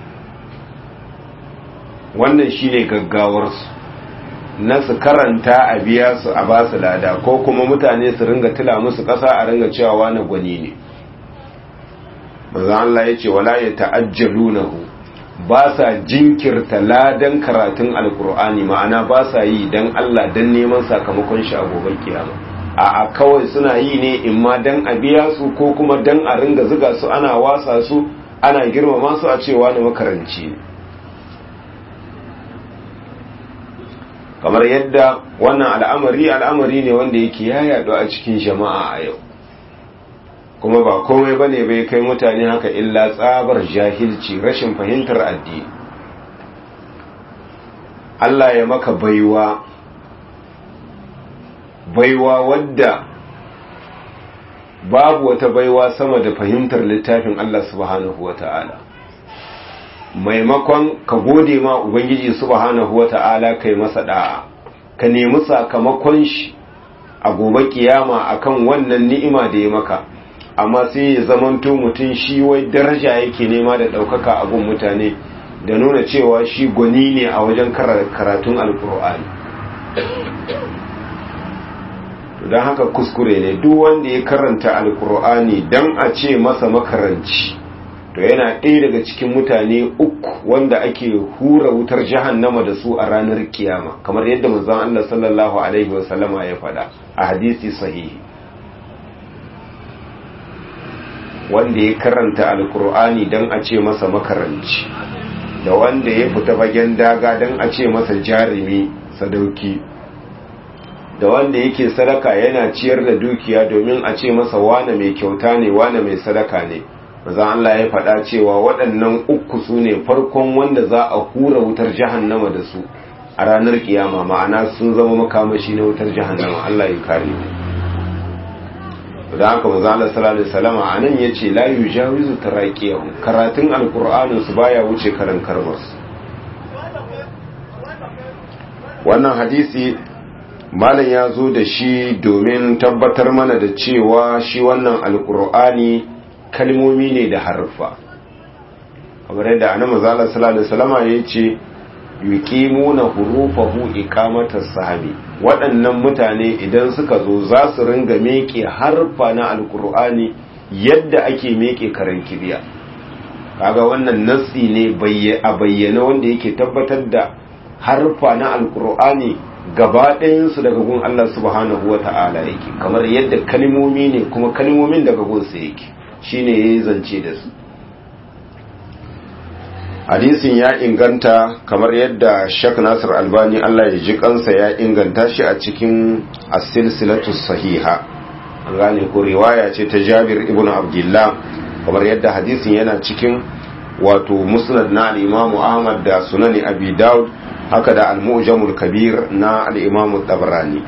wannan shine gaggawarsu na su karanta a biya su a basu lada ko kuma mutane su ringa tila musu ƙasa a ringa cewa wani gwani ne maza Allah ya ce wala ya ta'ajjalunahu ba sa jinkirta ladan karatun alkur'ani ma'ana ba sa yi don Allah don neman sakamakon shi a gobe kiyama a kawai suna yi ne in ma dan a biya su ko kuma dan a ringa ziga su ana wasa su ana girmama su a cewa na makaranci ne kamar yadda wannan al'amari al'amari ne wanda yake ya yaɗu a cikin jama'a a yau kuma ba komai ba ne bai kai mutane haka illa tsabar jahilci rashin fahimtar addini Allah ya maka baiwa baiwa wadda babu wata baiwa sama da fahimtar littafin Allah subhanahu wa ta'ala maimakon ka gode ma Ubangiji subhanahu wa ta'ala kai masa da'a ka nemi sakamakon shi a gobe kiyama akan wannan ni'ima da ya maka amma sai ya zamanto mutum shi wai daraja yake nema da ɗaukaka a gun mutane da nuna cewa shi gwani ne a wajen karatun alkur'ani don haka kuskure ne duk wanda ya karanta alkur'ani don a ce masa makaranci to yana ɗaya daga cikin mutane uku wanda ake hura wutar jahannama da su a ranar kiyama kamar yadda manzon Allah sallallahu alaihi wasallama ya faɗa a hadisi sahihi wanda ya karanta alkur'ani don a ce masa makaranci da wanda ya fita fagen daga don a ce masa jarumi sadauki da wanda yake sadaka yana ciyar da dukiya domin a ce masa wane mai kyauta ne wane mai sadaka ne maza Allah ya faɗa cewa waɗannan uku su ne farkon wanda za a hura wutar jahannama da su a ranar kiyama ma'ana sun zama makamashi na wutar jahannama Allah ya kare mu da haka maza Allah sallallahu alaihi wasallam anan yace la yujawizu taraqiyahum karatun alqur'anin su baya wuce karan karmas wannan hadisi malam ya zo da shi domin tabbatar mana da cewa shi wannan alkur'ani kalmomi ne da harfa kamar yadda annabi manzo sallallahu alaihi wasallam ya ce yuqimuna hurufahu iqamatas sahabi waɗannan mutane idan suka zo za su ringa meke harfa na alkur'ani yadda ake meke karan kibiya kaga wannan nassi ne a bayyana wanda yake tabbatar da harfa na alkur'ani gaba ɗayansu daga gun Allah subhanahu wa ta'ala yake kamar yadda kalmomi ne kuma kalmomin daga gunsa yake shine yayi zance da su hadisin ya inganta kamar yadda Sheikh Nasir Albani Allah ya ji kansa ya inganta shi a cikin as-silsilatu sahiha an gane ko riwaya ce ta Jabir ibn Abdullah kamar yadda hadisin yana cikin wato musnad na al-Imam Ahmad da sunani Abi Dawud haka da al-Mu'jamul Kabir na al-Imam Tabarani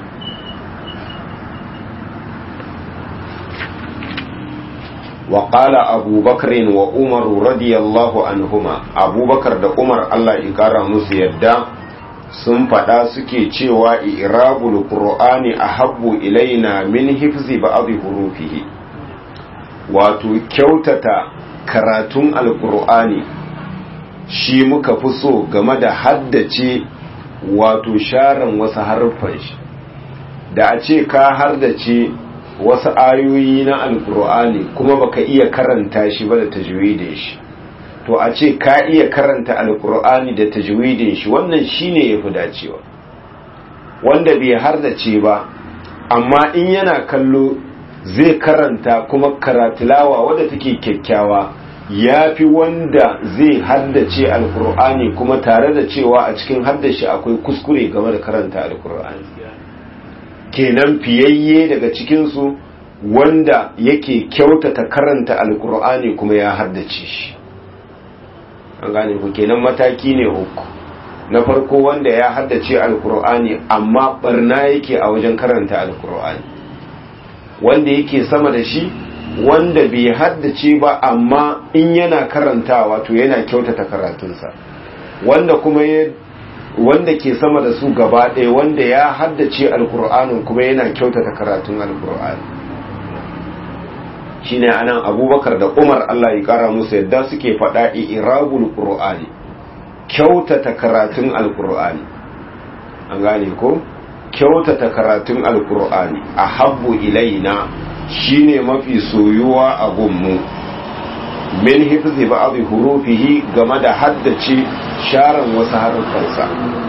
وقال أبو بكر وعمر رضي الله عنهما أبو بكر da Umar Allah ya kara musu yadda sun faɗa suke cewa irabul qur'ani ahabbu ilaina min hifzi ba'd hurufihi wato kyautata karatun alqur'ani shi muka fi so game da haddace wato sharan wasu harfan shi da a ce ka hardace wasu ayoyi na alkur'ani kuma baka iya karanta shi ba da tajwidin shi to a ce ka iya karanta alkur'ani da tajwidin shi wannan shine yafi dacewa wanda bai hardace ba amma in yana kallo zai karanta kuma karatilawa wadda take kyakkyawa ya fi wanda zai haddace alkur'ani kuma tare da cewa a cikin haddashi akwai kuskure game da karanta alkur'ani kenan fiyayye daga cikinsu wanda yake kyautata karanta alkur'ani kuma ya haddace shi an gane ku kenan mataki ne uku na farko wanda ya haddace alkur'ani amma barna yake a wajen karanta alkur'ani wanda yake sama da shi wanda bai haddace ba amma in yana karantawa to yana kyautata karatunsa wanda kuma ya wanda ke sama da su gaba ɗaya wanda ya haddace alkur'anin kuma yana kyautata karatun alkur'ani shine anan abubakar da umar allah ya kara musu yadda suke faɗa irabul qur'ani kyautata karatun alkur'ani an gane ko kyautata karatun alkur'ani a habbu ilaina shine mafi soyuwa a gunmu min hifzi ba'd hurufihi game da haddace sharan wasu harufansa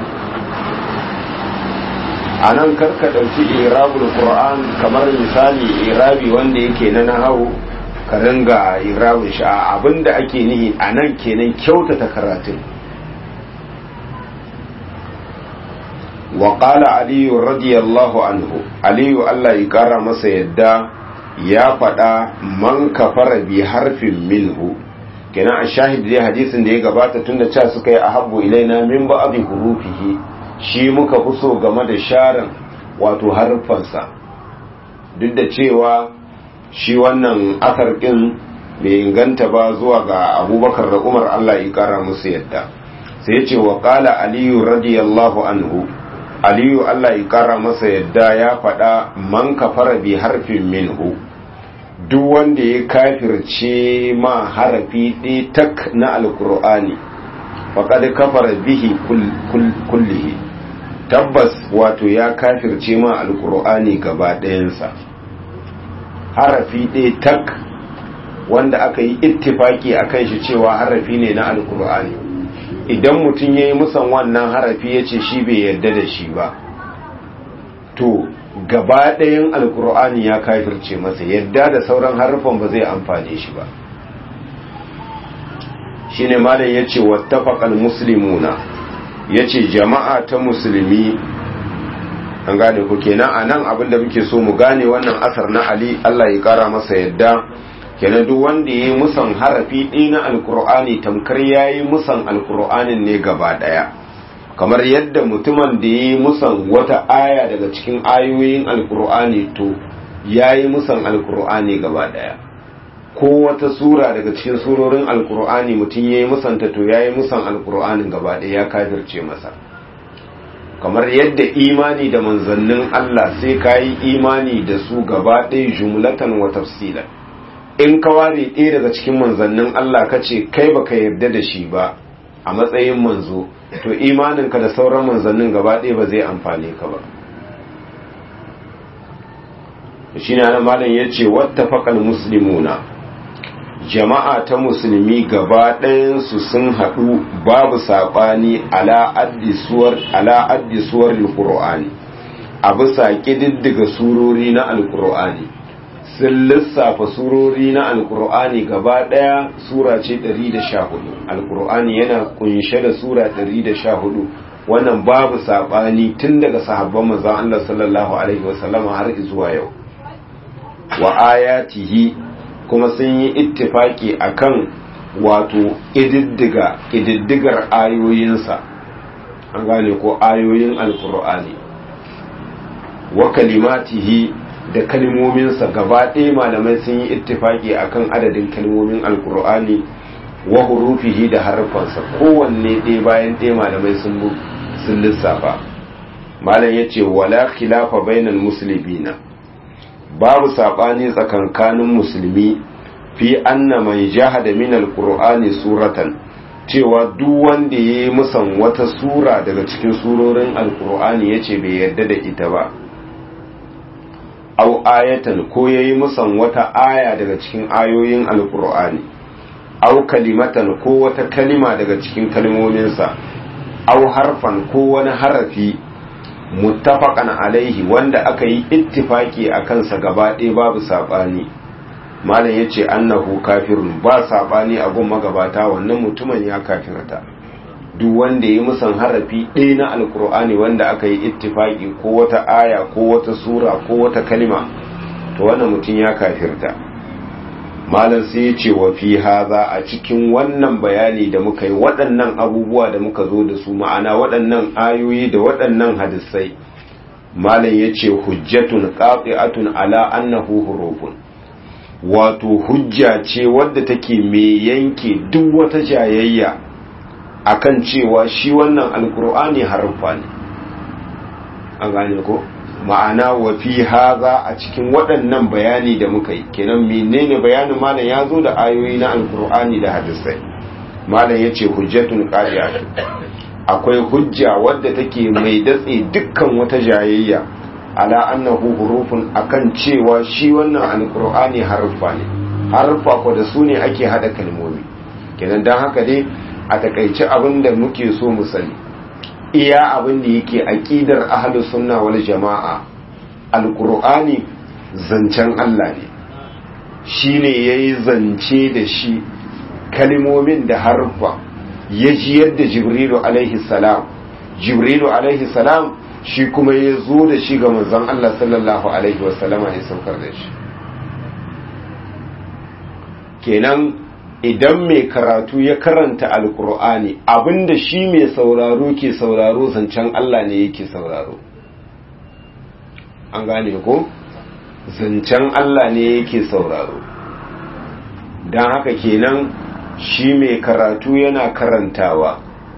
a nan karka ɗauki irabul qur'an kamar misali irabi wanda yake na nahawu ka ringa irabul sha abinda ake nihi a nan kenan kyautata karatun wa qala aliyu radiyallahu anhu aliyu Allah ya kara masa yadda ya faɗa man kafara bi harfin minhu kenan a shahid dai hadisin da ya gabata tunda ca suka yi ahabbu ilaina min ba'd hurufihi shi muka fi so game da sharan wato harfansa duk da cewa shi wannan asar ɗin bai inganta ba zuwa ga abubakar da umar allah ya kara musu yadda sai ce wa ƙala aliyu radiyallahu anhu aliyu allah ya kara masa yadda ya faɗa man kafara bi harfin minhu duk wanda ya kafirce ma harafi ɗaya tak na alkur'ani faƙad kafara bihi kullihi tabbas wato ya kafirce ma alkur'ani gaba ɗayansa harafi ɗaya tak wanda aka yi ittifaki a kan shi cewa harafi ne na alkur'ani idan mutum ya yi musan wannan harafi ya ce shi bai yarda da shi ba to gaba ɗayan alkur'ani ya kafirce masa yadda da sauran harafan ba zai amfane shi ba shine malam ya ce wattafaqal muslimuna ya ce jama'a ta musulmi an gane ku kenan a nan abinda muke so mu gane wannan asar na ali Allah ya kara masa yadda kenan duk wanda ya yi musan harafi ɗaya na alkur'ani tamkar ya yi musan alkur'anin ne gaba ɗaya kamar yadda mutumin da ya yi musan wata aya daga cikin ayoyin alkur'ani to ya yi musan alkur'ani gaba ɗaya ko wata sura daga cikin surorin alkur'ani mutum ya yi musanta to ya yi musan alkur'anin gaba ɗaya ya kafirce masa kamar yadda imani da manzannin Allah sai ka yi imani da su gaba ɗaya jumlatan wa tafsilan in ka ware ɗaya daga cikin manzannin Allah ka ce kai baka yarda da shi ba a matsayin manzo to imaninka da sauran manzannin gaba ɗaya ba zai amfane ka ba shi ne malam ya ce wattafaƙal muslimuna jama'a ta musulmi gaba ɗayansu sun haɗu babu saɓani ala addisuwar alƙur'ani a bisa ƙididdiga surori na alƙur'ani sun lissafa surori na alƙur'ani gaba ɗaya sura ce 114 alƙur'ani yana kunshe da sura 114 wannan babu saɓani tun daga sahabban manzon Allah sallallahu alaihi wasallama har zuwa yau wa ayatihi kuma sun yi ittifaki akan wato ididdiga ididdigar ayoyinsa an gane ko ayoyin alkur'ani wa kalimatihi da kalmominsa gaba ɗaya malamai sun yi ittifaki akan adadin kalmomin alkur'ani wa hurufihi da harfansa kowanne ɗaya bayan ɗaya malamai sun lissafa malam ya ce wala khilafa bainal muslimina babu saɓani tsakankanin musulmi fi anna mai jahada min alqur'ani suratan cewa duk wanda ya yi musan wata sura daga cikin surorin alqur'ani yace bai yarda da ita ba au ayatan ko yayi musan wata aya daga cikin ayoyin alqur'ani au kalimatan ko wata kalima daga cikin kalmominsa au harfan ko wani harafi muttafaqan alaihi wanda aka yi ittifaki a kansa gaba ɗaya babu saɓani malam ya ce annahu kafirun ba saɓani a gun magabata wannan mutumin ya kafirta duk wanda ya yi musan harafi ɗaya na alkur'ani wanda aka yi ittifaki ko wata aya ko wata sura ko wata kalima to wannan mutum ya kafirta malam sai ya ce wa fi haza a cikin wannan bayani da muka yi waɗannan abubuwa da muka zo da su ma'ana waɗannan ayoyi da waɗannan hadisai malam ya ce hujjatun qati'atun ala annahu hurufun wato hujja ce wadda take mai yanke duk wata jayayya akan cewa shi wannan alkur'ani harfa ne an gane ko ma'ana wa fi haza a cikin waɗannan bayani da muka yi kenan menene bayanin malam ya zo da ayoyi na alkur'ani da hadisai malam ya ce hujjatun qadi'atun akwai hujja wadda take mai datse dukkan wata jayayya ala annahu hurufun akan cewa shi wannan alkur'ani harfa ne harfa ko da su ne ake hada kalmomi kenan dan haka dai a takaice abin da muke so mu sani iya abin da yake aqidar ahlus sunna wal jama'a alqur'ani zancen Allah ne shine yayi zance da shi kalmomin da harfa ya ji yadda jibrilu alaihi salam jibrilu alaihi salam shi kuma ya zo da shi ga manzon Allah sallallahu alaihi wasallama ya saukar da shi kenan idan mai karatu ya karanta alkur'ani abinda shi mai sauraro ke sauraro zancen Allah ne yake sauraro an gane ko zancen Allah ne yake sauraro don haka kenan shi mai karatu yana karantawa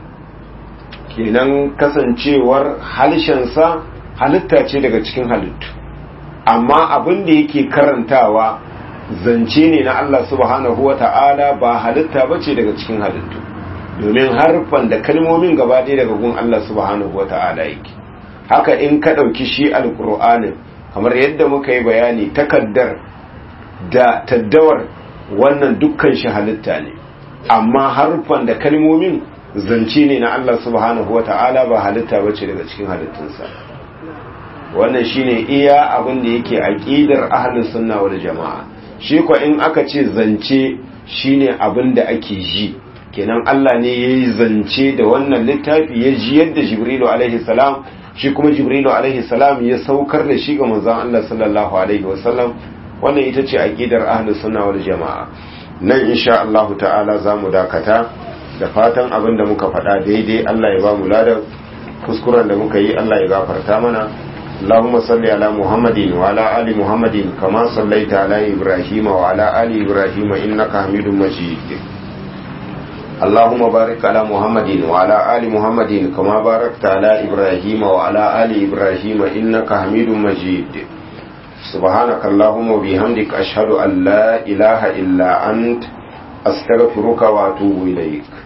kenan kasancewar halshensa halitta ce daga cikin halittu amma abin da yake karantawa zance ne na Allah subhanahu wa ta'ala ba halitta ba ce daga cikin halittu domin harfan da kalmomin gaba ɗaya daga gun Allah subhanahu wa ta'ala yake haka in ka ɗauki shi alƙur'anin kamar yadda muka yi bayani takaddar da taddawar wannan dukkan shi halitta ne amma harfan da kalmomin zance ne na Allah subhanahu wa ta'ala ba halitta ba ce daga cikin halittunsa wannan shine iya abin da yake aqidar ahlus sunna wal jamaa shi ko in aka ce zance shine abin da ake ji kenan Allah ne yayi zance da wannan littafi ya ji yadda Jibrilu alaihi salam shi kuma Jibrilu alaihi salam ya saukar da shi ga manzon Allah sallallahu alaihi wasallam wannan ita ce aqidar ahlus sunna wal jamaa nan insha Allah ta'ala zamu dakata da fatan abin da muka faɗa daidai Allah ya ba mu ladan kuskuren da muka yi Allah ya gafarta mana اللهم صل على محمد وعلى آل محمد كما صليت على إبراهيم وعلى آل إبراهيم إنك حميد مجيد اللهم بارك على محمد وعلى آل محمد كما باركت على إبراهيم وعلى آل إبراهيم إنك حميد مجيد سبحانك اللهم وبحمدك أشهد أن لا إله إلا أنت أستغفرك وأتوب إليك